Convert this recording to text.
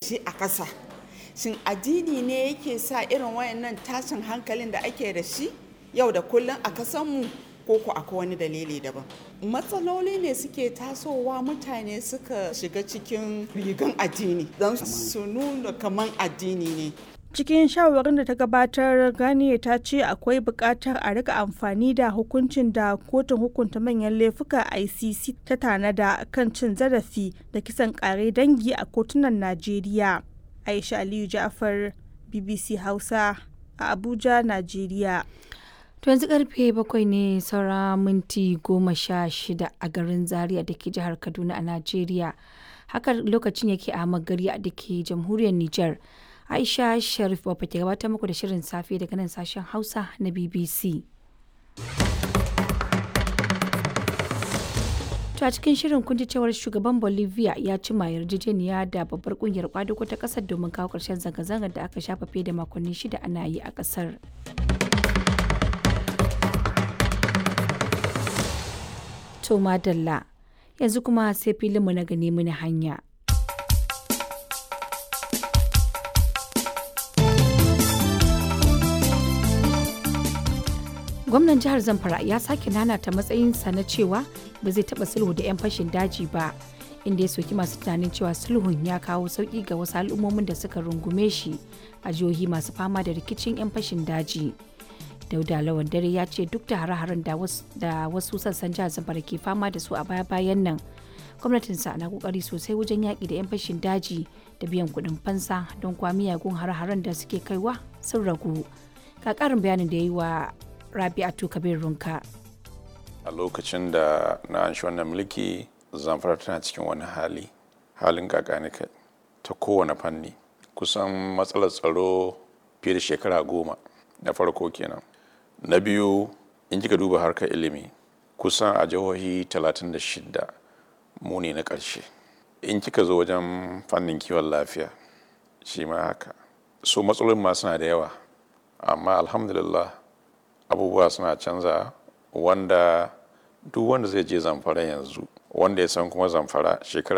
shi a ƙasa shin addini ne yake sa irin wayannan tashin hankalin da ake da shi yau da kullum a kasanmu ko ku akwai wani dalili daban matsaloli ne suke tasowa mutane suka shiga cikin rigan addini don su nuna kaman addini ne cikin shawarin da ta gabatar ganiya ta ce akwai buƙatar a rika amfani da hukuncin da kotun hukunta manyan laifuka icc ta tanada kan cin zarafi da kisan ƙare dangi a kotunan najeriya aisha aliyu ja'far bbc hausa a abuja najeriya To yanzu karfe bakwai ne saura minti goma sha shida a garin Zaria da ke jihar Kaduna a Najeriya. Haka lokacin yake a magari da ke jamhuriyar Nijar. Aisha Sharif Baba ke gabatar muku da shirin safe daga nan sashen Hausa na BBC. To a cikin shirin kun ji cewar shugaban Bolivia ya cima yarjejeniya da babbar kungiyar kwadugo ta kasar domin kawo ƙarshen zanga-zangar da aka shafa fiye da makonni shida ana yi a ƙasar. To madalla yanzu kuma sai filinmu na gani mini hanya. Gwamnan jihar Zamfara ya sake nanata matsayinsa na cewa ba zai taɓa sulhu da 'yan fashin daji ba, inda ya soki masu tunanin cewa sulhun ya kawo sauƙi ga wasu al'ummomin da suka rungume shi a jihohi masu fama da rikicin 'yan fashin daji. dauda lawan dare ya ce duk da hare-haren da wasu sassan jihar zamfara ke fama da su a baya-bayan nan gwamnatinsa na kokari sosai wajen yaƙi da 'yan fashin daji da biyan kuɗin fansa don kwa miyagun hare-haren da suke kaiwa sun ragu ga ƙarin bayanin da ya yi wa rabi'atu kabir runka a lokacin da na an wannan mulki zamfara tana cikin wani hali halin kakanika ta kowane fanni kusan matsalar tsaro fiye da shekara goma na farko kenan na biyu in kika duba harkar ilimi kusan a jihohi 36 mu ne na ƙarshe in kika zo wajen fannin kiwon lafiya shi ma haka so matsalolin ma suna da yawa amma alhamdulillah abubuwa suna canza wanda duk wanda zai je zamfara yanzu wanda ya san kuma zamfara shekara